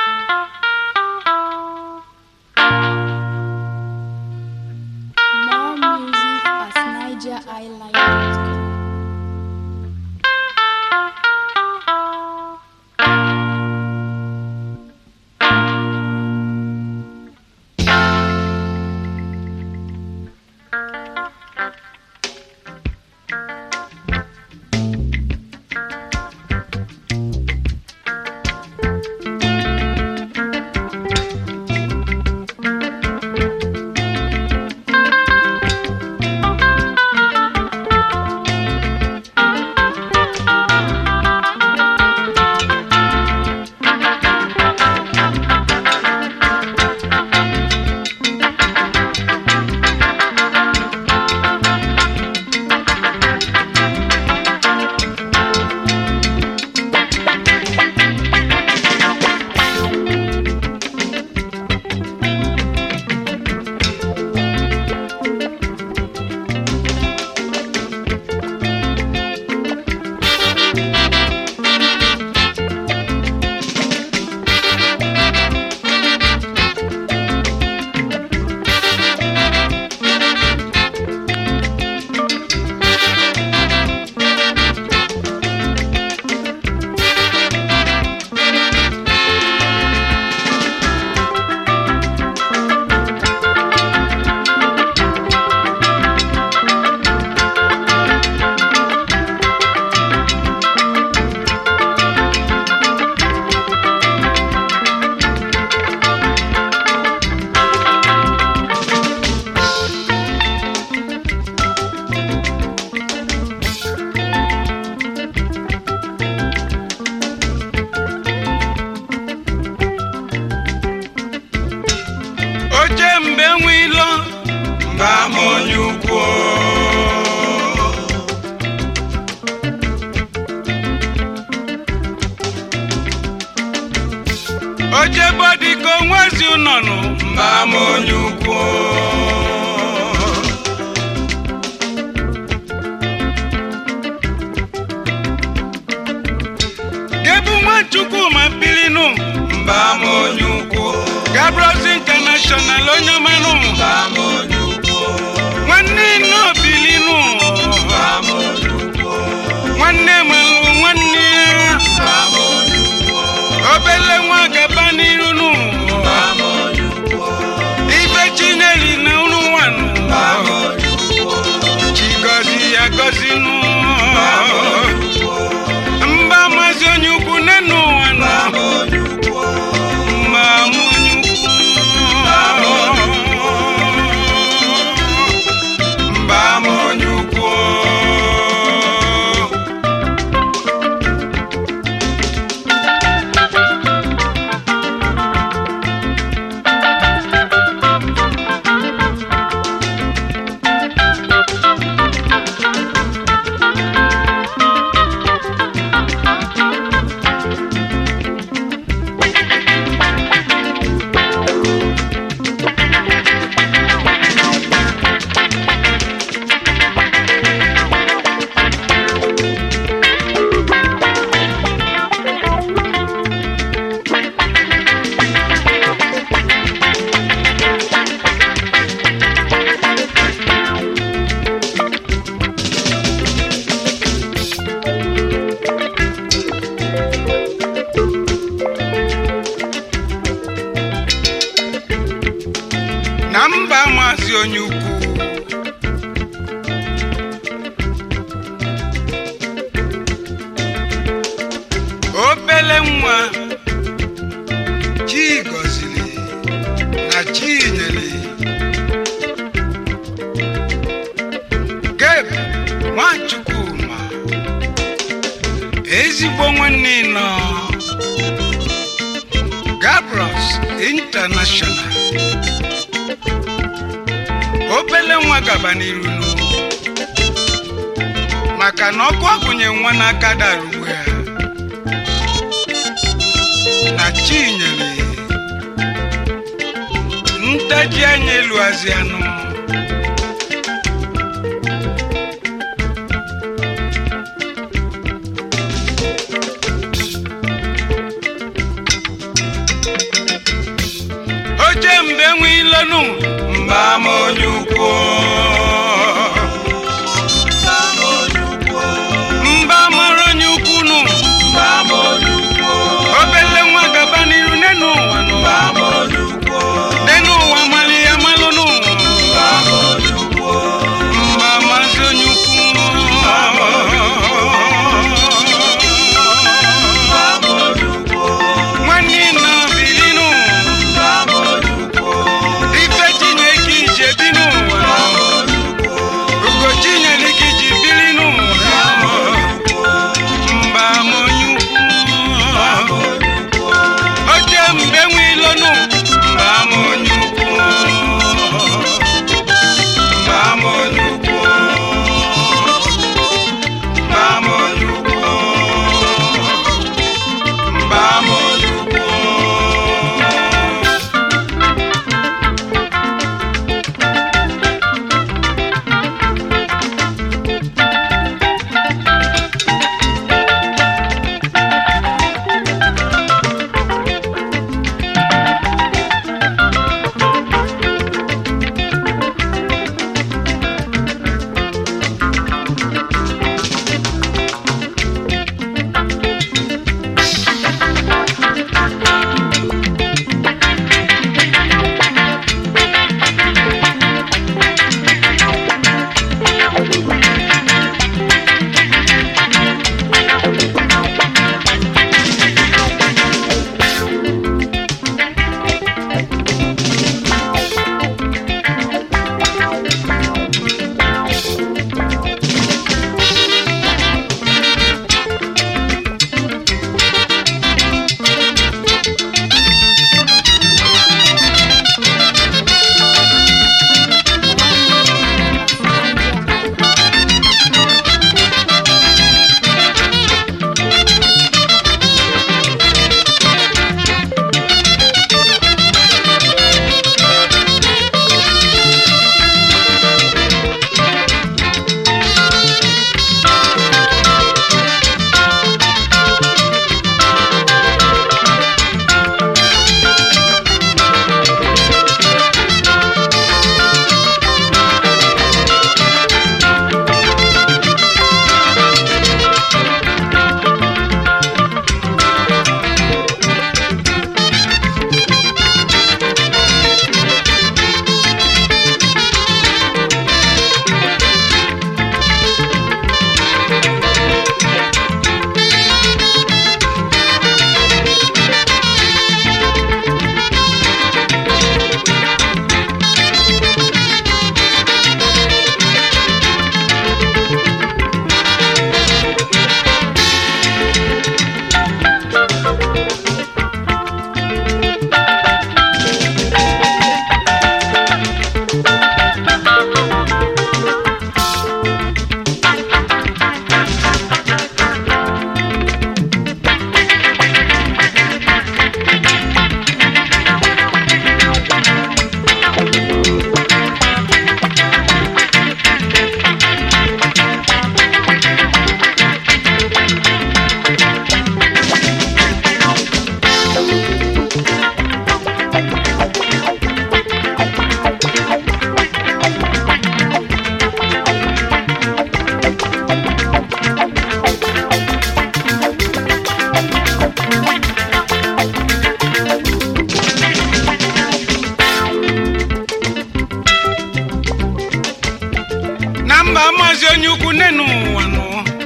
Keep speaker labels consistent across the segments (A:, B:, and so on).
A: More music at nigeriilive.com.
B: oche mgbe nwe ilo mba ma onye ukwu oche bodiko nwezi ụnọnụ mba ma onye ukwu gebu nwachukwu ma bilinu mba ma onye ukwu gabros international onye ọmanụ mba ma onye ukwu nwanne nne obilinu mba ma onye ukwu nwanne malụ nwanne ya obele nwa gaba n'iru nụ ife chineli na unu nwanụ chigozi ya gozi nụ mba mazi onye ukwu nenu ụwa nọ mba m onye ukwu mba m onye ukwu na mba maazị onye ukwu obele nwa chi gọziri na chi nyere geb nwachukwuma ezigbo nwanne nọ gabros international obele nwa gaba n'iru nụ maka na ọkụ agụnye nwa n'aka dara ugbu ya na chinyere ntaji anya elu azianụ enwe ilonu mba m onye ukwu mba mara onye ukwu nụ obele nwa gaba n'iru n'enu ụwa nụ n'enu ụwa mali ya malụ nụ mba mazi onye ukwu nwanne nna bilinu ife chineke ije bi n'ụwa ugo chinyere ji bili n'ụwa mba m onye ukwu oche mgbe nwe ilonu mba m onye ukwu mba m onye ukwu mba m onye ukwu mba m onye ukwu na mba maazị onye ukwu nne n'ụwa nụ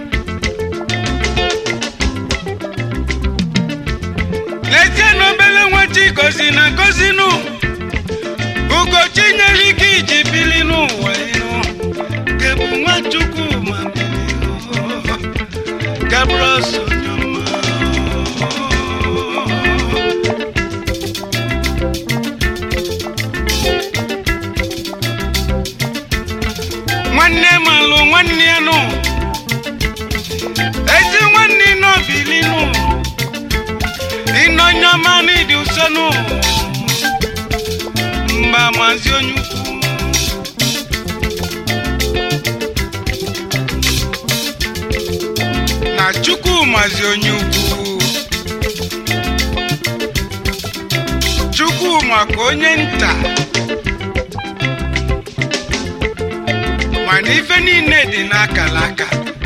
B: lezie na obele nwa chi gozi na gozi nụ ugochi nyere ike iji bili n'ụwa ịnụ kebu nwa chukwu ma bili gabros onyoma nwanne malụ nwanne ya nụ ezi nwanne n'obili nụ ịnọnyọma n'ịdị ụsọ nụ mba mazi onye ukwu na chukwu mazi onye ukwu chukwu nwa ka onye nta mana ife niile dị n'akala aka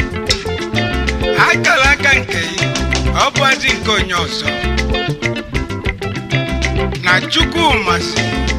B: akala aka nke ya ọ bụzi nke onye ọzọ na chukwu masị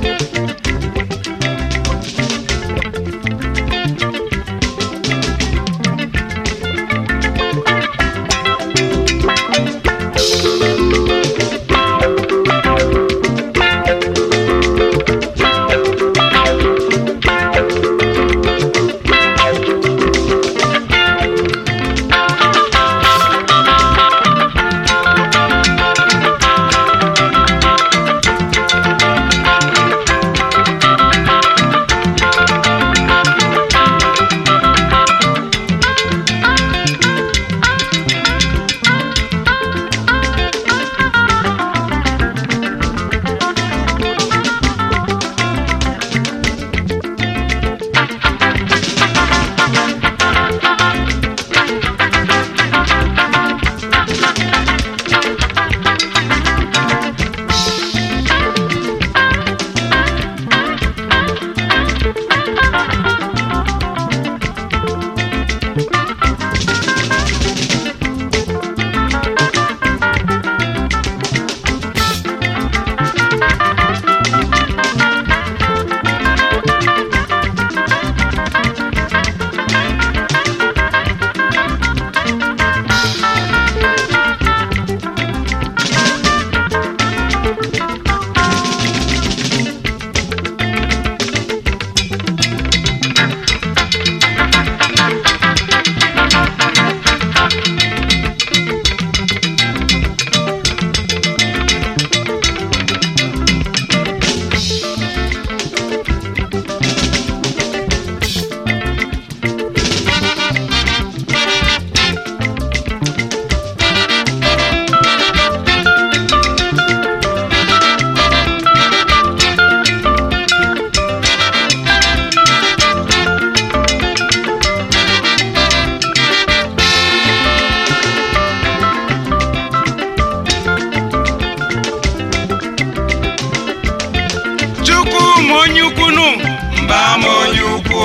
B: chukwu ma onye ukwu nụ mba ma onye ukwu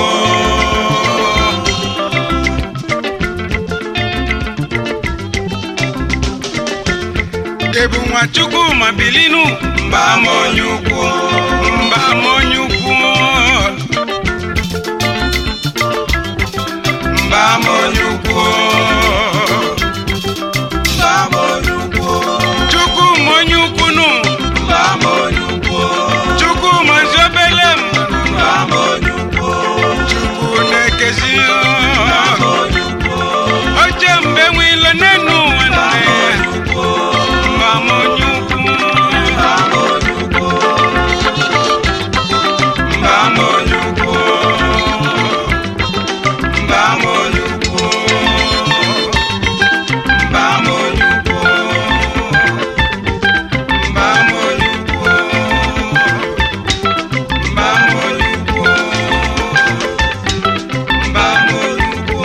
B: ebu nwa chukwu ma bilinu mba ma onye ukwu mba ma onye ukwu mba ma onye ukwu mba ma onye ukwu chukwu ma onye ukwu nụ mba ma onye ukwu chukwu ma zi obele m mba ma onye ukwu chukwu na-ekezi oche mgbe nwe ilo n'enu ụwa nne mba ma onye ukwu mba ma onye ukwu mba ma onye ukwu mba ma onye ukwu mba ma onye ukwu mba ma onye ukwu mba ma onye ukwu mba ma onye ukwu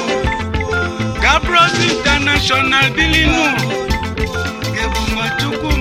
B: Gabros International Bilinu Ebumachukwu